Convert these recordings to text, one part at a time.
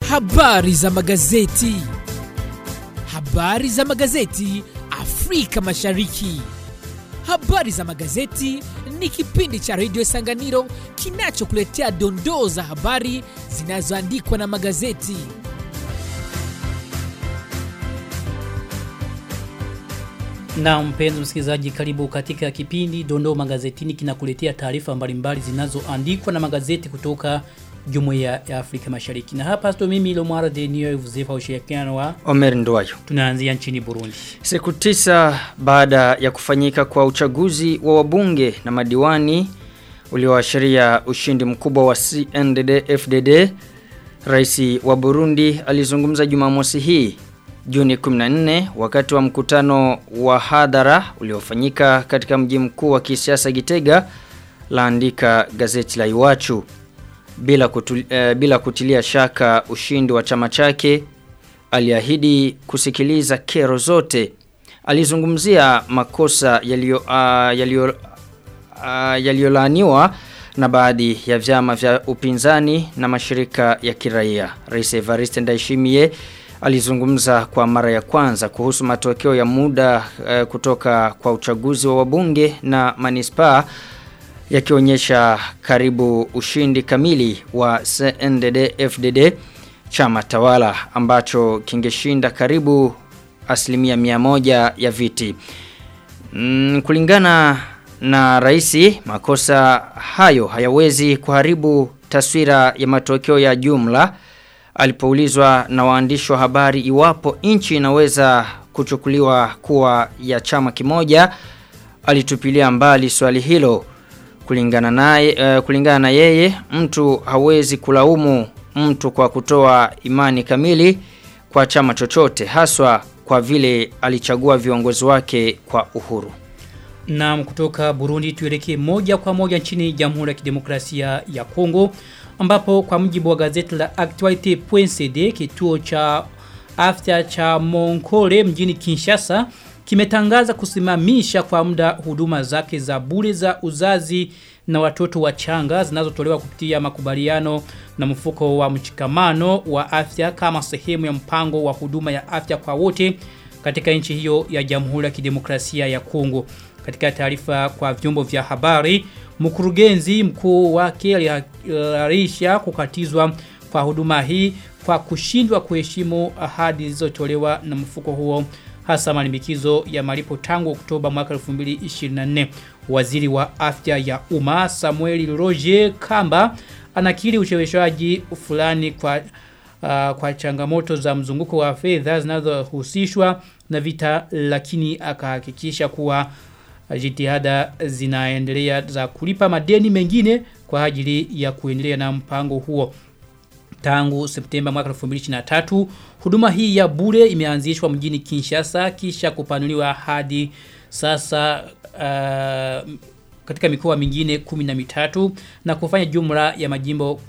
Habari za magazeti. Habari za magazeti Afrika Mashariki. Habari za magazeti ni kipindi cha redio Sanganiro kinachokuletea dondoo za habari zinazoandikwa na magazeti. Na mpenzi msikilizaji karibu katika kipindi Dondoo Magazetini kinakuletea taarifa mbalimbali zinazoandikwa na magazeti kutoka Jumuiya ya Afrika Mashariki. Na hapa sto mimi Lomara de Niyo Vuzefa ushirikiano wa Omer Nduwayo. tunaanzia nchini Burundi. Siku tisa baada ya kufanyika kwa uchaguzi wa wabunge na madiwani ulioashiria ushindi mkubwa wa CNDD FDD, Rais wa Burundi alizungumza Jumamosi hii Juni 14 wakati wa mkutano wa hadhara uliofanyika katika mji mkuu wa kisiasa Gitega laandika gazeti la Iwachu bila, kutul, eh, bila kutilia shaka ushindi wa chama chake aliahidi kusikiliza kero zote alizungumzia makosa yaliyo uh, yaliyo uh, yaliyolaaniwa na baadhi ya vyama vya upinzani na mashirika ya kiraia Rais Evariste Ndayishimiye alizungumza kwa mara ya kwanza kuhusu matokeo ya muda uh, kutoka kwa uchaguzi wa wabunge na manispaa yakionyesha karibu ushindi kamili wa CNDD FDD chama tawala ambacho kingeshinda karibu asilimia mia moja ya viti. Mm, kulingana na raisi makosa hayo hayawezi kuharibu taswira ya matokeo ya jumla alipoulizwa na waandishi wa habari iwapo nchi inaweza kuchukuliwa kuwa ya chama kimoja alitupilia mbali swali hilo kulingana naye uh, kulingana na yeye mtu hawezi kulaumu mtu kwa kutoa imani kamili kwa chama chochote haswa kwa vile alichagua viongozi wake kwa uhuru. Na kutoka Burundi tuelekee moja kwa moja nchini Jamhuri ya Kidemokrasia ya Kongo ambapo kwa mjibu wa gazeti la Actualite.cd kituo cha afya cha Monkole mjini Kinshasa kimetangaza kusimamisha kwa muda huduma zake za bure za uzazi na watoto wachanga zinazotolewa kupitia makubaliano na mfuko wa mchikamano wa afya kama sehemu ya mpango wa huduma ya afya kwa wote katika nchi hiyo ya Jamhuri ya Kidemokrasia ya Kongo. Katika taarifa kwa vyombo vya habari, mkurugenzi mkuu wake aliharisha kukatizwa kwa huduma hii kwa kushindwa kuheshimu ahadi zilizotolewa na mfuko huo hasa malimbikizo ya malipo tangu Oktoba mwaka 2024. Waziri wa afya ya umma Samuel Roger Kamba anakiri ucheleweshaji fulani kwa uh, kwa changamoto za mzunguko wa fedha zinazohusishwa na vita lakini akahakikisha kuwa jitihada zinaendelea za kulipa madeni mengine kwa ajili ya kuendelea na mpango huo tangu Septemba mwaka 2023 huduma hii ya bure imeanzishwa mjini Kinshasa kisha kupanuliwa hadi sasa uh, katika mikoa mingine 13 na kufanya jumla ya majimbo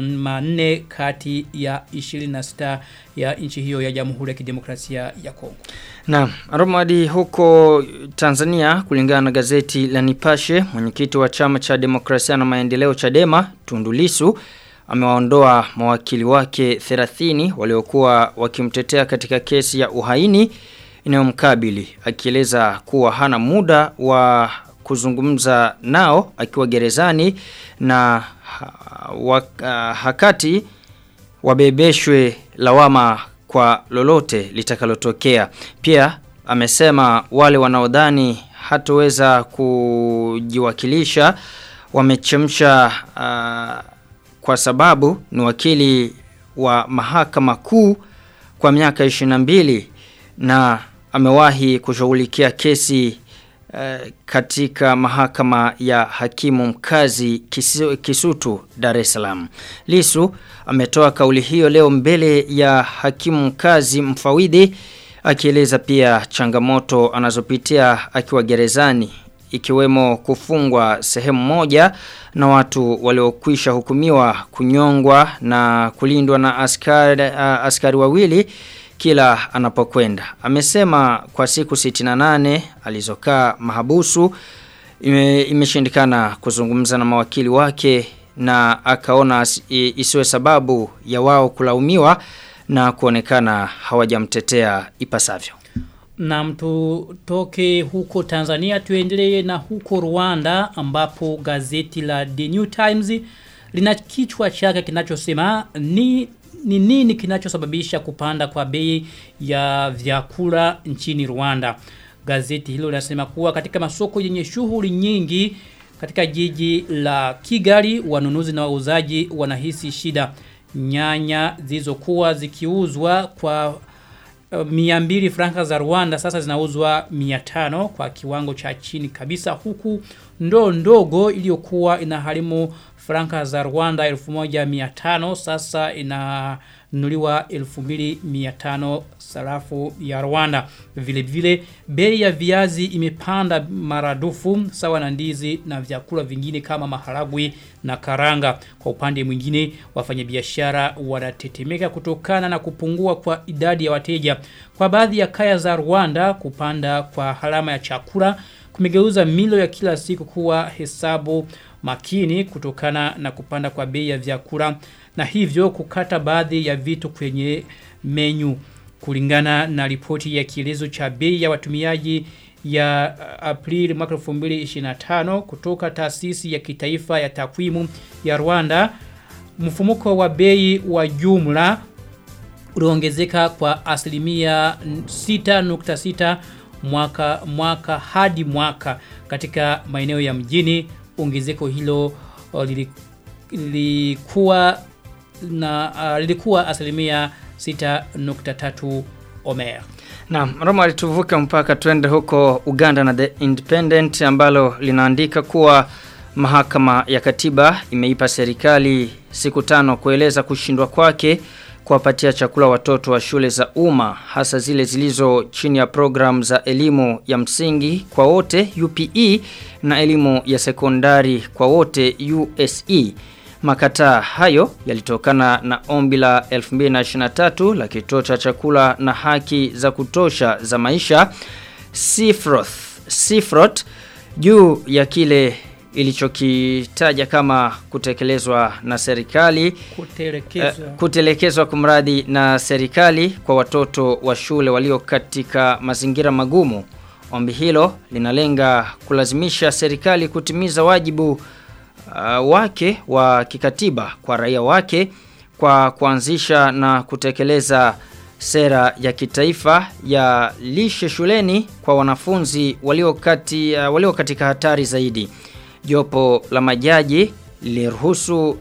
14 kati ya 26 ya nchi hiyo ya Jamhuri ya Kidemokrasia ya Kongo. Na Romadi huko Tanzania kulingana na gazeti la Nipashe mwenyekiti wa chama cha demokrasia na maendeleo Chadema Tundulisu amewaondoa mawakili wake 30 waliokuwa wakimtetea katika kesi ya uhaini inayomkabili akieleza kuwa hana muda wa kuzungumza nao akiwa gerezani na ha, wa, uh, hakati wabebeshwe lawama kwa lolote litakalotokea. Pia amesema wale wanaodhani hatoweza kujiwakilisha wamechemsha uh, kwa sababu ni wakili wa mahakama kuu kwa miaka 22 na amewahi kushughulikia kesi uh, katika mahakama ya hakimu mkazi kisu, Kisutu Dar es Salaam. Lisu ametoa kauli hiyo leo mbele ya hakimu mkazi mfawidhi akieleza pia changamoto anazopitia akiwa gerezani ikiwemo kufungwa sehemu moja na watu waliokwisha hukumiwa kunyongwa na kulindwa na askari, uh, askari wawili kila anapokwenda. Amesema kwa siku 68 alizokaa mahabusu ime, imeshindikana kuzungumza na mawakili wake na akaona isiwe sababu ya wao kulaumiwa na kuonekana hawajamtetea ipasavyo. Na mtu toke huko Tanzania tuendelee na huko Rwanda ambapo gazeti la The New Times lina kichwa chake kinachosema ni ni nini kinachosababisha kupanda kwa bei ya vyakula nchini Rwanda. Gazeti hilo linasema kuwa katika masoko yenye shughuli nyingi katika jiji la Kigali wanunuzi na wauzaji wanahisi shida. Nyanya zilizokuwa zikiuzwa kwa mia mbili franka za Rwanda sasa zinauzwa mia tano kwa kiwango cha chini kabisa huku ndoo ndogo iliyokuwa inaharimu franka za Rwanda 1500 sasa inanunuliwa 2500 sarafu ya Rwanda vile vile bei ya viazi imepanda maradufu sawa na ndizi na vyakula vingine kama maharagwe na karanga kwa upande mwingine wafanyabiashara wanatetemeka kutokana na kupungua kwa idadi ya wateja kwa baadhi ya kaya za Rwanda kupanda kwa harama ya chakula kumegeuza milo ya kila siku kuwa hesabu makini kutokana na kupanda kwa bei ya vyakula na hivyo kukata baadhi ya vitu kwenye menyu kulingana na ripoti ya kielezo cha bei ya watumiaji ya Aprili mwaka 2025 kutoka taasisi ya kitaifa ya takwimu ya Rwanda mfumuko wa bei wa jumla uliongezeka kwa asilimia 6.6 mwaka mwaka hadi mwaka katika maeneo ya mjini ongezeko hilo lilikuwa na uh, lilikuwa asilimia 6.3 Omer. Na Roma alituvuka mpaka twende huko Uganda na The Independent ambalo linaandika kuwa mahakama ya katiba imeipa serikali siku tano kueleza kushindwa kwake kuwapatia chakula watoto wa shule za umma hasa zile zilizo chini ya program za elimu ya msingi kwa wote UPE na elimu ya sekondari kwa wote USE. Makataa hayo yalitokana na ombi la 2023 la kituo cha chakula na haki za kutosha za maisha Cifroth Cifrot juu ya kile ilichokitaja kama kutekelezwa na serikali kutelekezwa uh, kutelekezwa kumradi na serikali kwa watoto wa shule walio katika mazingira magumu ombi hilo linalenga kulazimisha serikali kutimiza wajibu uh, wake wa kikatiba kwa raia wake kwa kuanzisha na kutekeleza sera ya kitaifa ya lishe shuleni kwa wanafunzi walio kati uh, walio katika hatari zaidi jopo la majaji liliruhusu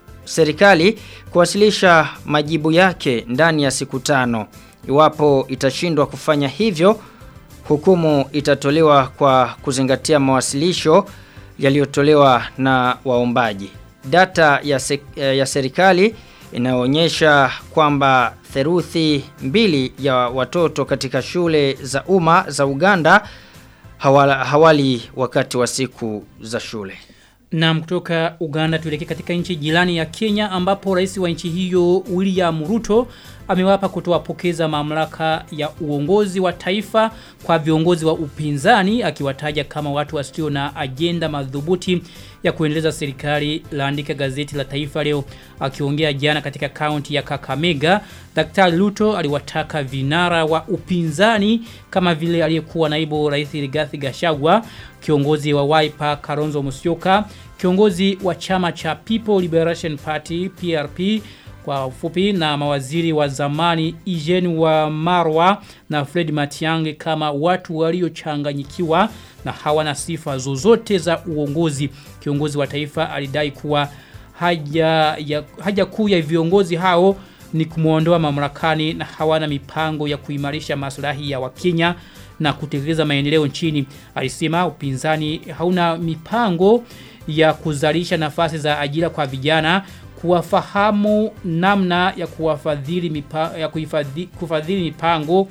serikali kuwasilisha majibu yake ndani ya siku tano. Iwapo itashindwa kufanya hivyo, hukumu itatolewa kwa kuzingatia mawasilisho yaliyotolewa na waombaji. Data ya, se, ya serikali inaonyesha kwamba theruthi mbili ya watoto katika shule za umma za Uganda hawala, hawali wakati wa siku za shule. Na kutoka Uganda tuelekee katika nchi jirani ya Kenya ambapo rais wa nchi hiyo William Ruto amewapa kutowapokeza mamlaka ya uongozi wa taifa kwa viongozi wa upinzani akiwataja kama watu wasio na ajenda madhubuti ya kuendeleza serikali laandika gazeti la taifa leo akiongea jana katika kaunti ya Kakamega Daktari Ruto aliwataka vinara wa upinzani kama vile aliyekuwa naibu rais Rigathi Gachagua kiongozi wa Wiper Kalonzo Musyoka kiongozi wa chama cha People Liberation Party PRP kwa ufupi na mawaziri wa zamani Eugene wa Marwa na Fred Matiang'i kama watu waliochanganyikiwa na hawana sifa zozote za uongozi. Kiongozi wa taifa alidai kuwa haja ya haja kuu ya viongozi hao ni kumuondoa mamlakani na hawana mipango ya kuimarisha maslahi ya Wakenya na kutekeleza maendeleo nchini. Alisema upinzani hauna mipango ya kuzalisha nafasi za ajira kwa vijana kuwafahamu namna ya kuwafadhili mipa, ya kuifadhi, kufadhili mipango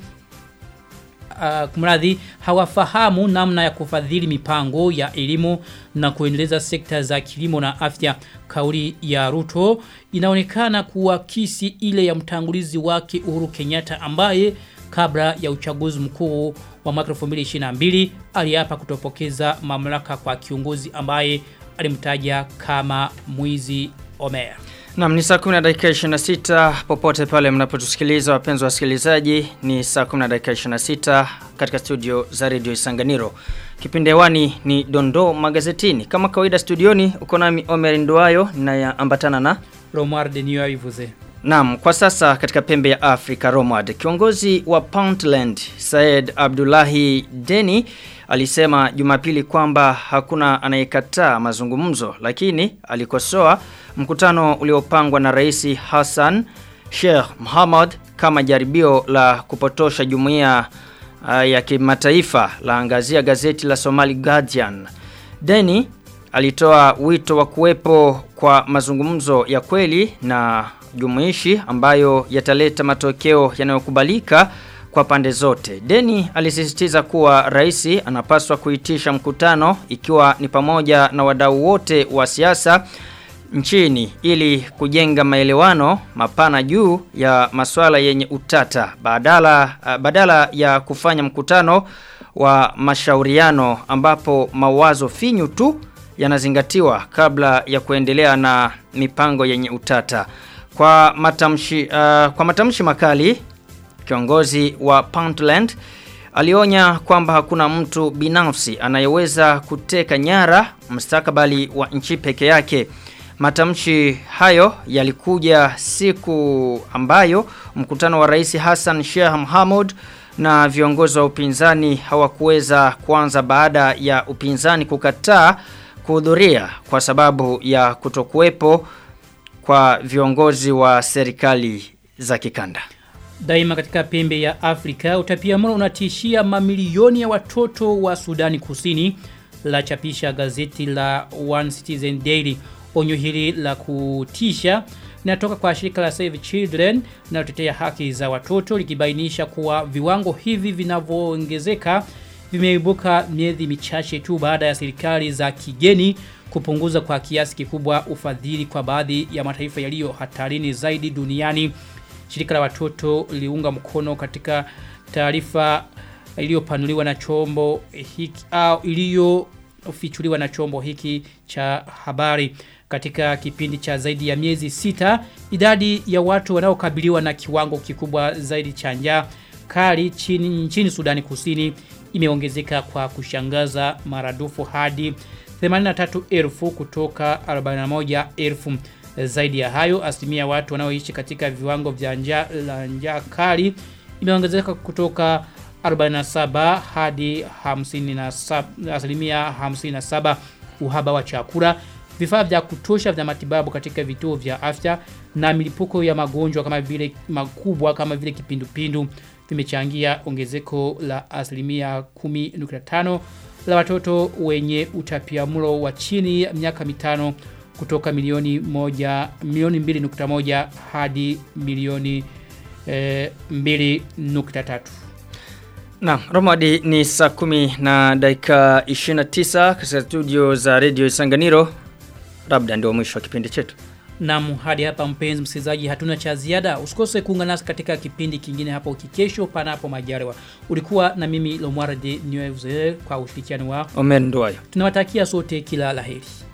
uh, kumradhi hawafahamu namna ya kufadhili mipango ya elimu na kuendeleza sekta za kilimo na afya kauli ya Ruto inaonekana kuakisi ile ya mtangulizi wake Uhuru Kenyatta ambaye kabla ya uchaguzi mkuu wa mwaka 2022 aliapa kutopokeza mamlaka kwa kiongozi ambaye alimtaja kama mwizi Omer. Naam ni saa 10 na dakika 26 popote pale mnapotusikiliza wapenzi wasikilizaji ni saa 10 na dakika 26 katika studio za Radio Isanganiro. Kipindi hewani ni Dondo magazetini. Kama kawaida studioni uko nami Omer Nduayo ninayeambatana na Romar de Niyo Ivuze. Naam, kwa sasa katika pembe ya Afrika Romad, kiongozi wa Puntland Said Abdullahi Deni alisema Jumapili kwamba hakuna anayekataa mazungumzo, lakini alikosoa mkutano uliopangwa na Rais Hassan Sheikh Mohamud kama jaribio la kupotosha jumuiya uh, ya kimataifa la angazia gazeti la Somali Guardian. Deni alitoa wito wa kuwepo kwa mazungumzo ya kweli na jumuishi ambayo yataleta matokeo yanayokubalika kwa pande zote. Deni alisisitiza kuwa rais anapaswa kuitisha mkutano ikiwa ni pamoja na wadau wote wa siasa nchini ili kujenga maelewano mapana juu ya masuala yenye utata badala badala ya kufanya mkutano wa mashauriano ambapo mawazo finyu tu yanazingatiwa kabla ya kuendelea na mipango yenye utata. Kwa matamshi uh, kwa matamshi makali kiongozi wa Puntland alionya kwamba hakuna mtu binafsi anayeweza kuteka nyara mustakabali wa nchi peke yake. Matamshi hayo yalikuja siku ambayo mkutano wa Rais Hassan Sheikh Mohamud na viongozi wa upinzani hawakuweza kuanza baada ya upinzani kukataa kuhudhuria kwa sababu ya kutokuwepo kwa viongozi wa serikali za kikanda. Daima katika pembe ya Afrika utapiamlo unatishia mamilioni ya watoto wa Sudani Kusini la chapisha gazeti la One Citizen Daily. Onyo hili la kutisha linatoka kwa shirika la Save Children linalotetea haki za watoto likibainisha kuwa viwango hivi vinavyoongezeka vimeibuka miezi michache tu baada ya serikali za kigeni kupunguza kwa kiasi kikubwa ufadhili kwa baadhi ya mataifa yaliyo hatarini zaidi duniani. Shirika la watoto liunga mkono katika taarifa iliyopanuliwa na chombo hiki au iliyofichuliwa na chombo hiki cha habari katika kipindi cha zaidi ya miezi sita idadi ya watu wanaokabiliwa na kiwango kikubwa zaidi cha njaa kali chini nchini Sudani Kusini imeongezeka kwa kushangaza maradufu hadi 83,000 kutoka 41,000 zaidi ya hayo asilimia watu wanaoishi katika viwango vya njaa la njaa kali imeongezeka kutoka 47 hadi 57 asilimia 57 uhaba wa chakula vifaa vya kutosha vya matibabu katika vituo vya afya na milipuko ya magonjwa kama vile makubwa kama vile kipindupindu vimechangia ongezeko la asilimia 10.5 la watoto wenye utapiamlo wa chini ya miaka mitano kutoka milioni moja milioni 2.1 hadi milioni eh, 2.3 Na Romadi ni saa kumi na dakika 29 katika studio za Radio Isanganiro. Labda ndio mwisho wa kipindi chetu. Naam, hadi hapa mpenzi msikilizaji hatuna cha ziada. Usikose kuungana nasi katika kipindi kingine hapo kikesho panapo majaliwa. Ulikuwa na mimi Lomwara de Nieuze kwa ushirikiano wa. Omer Nduwayo. Tunawatakia sote kila laheri.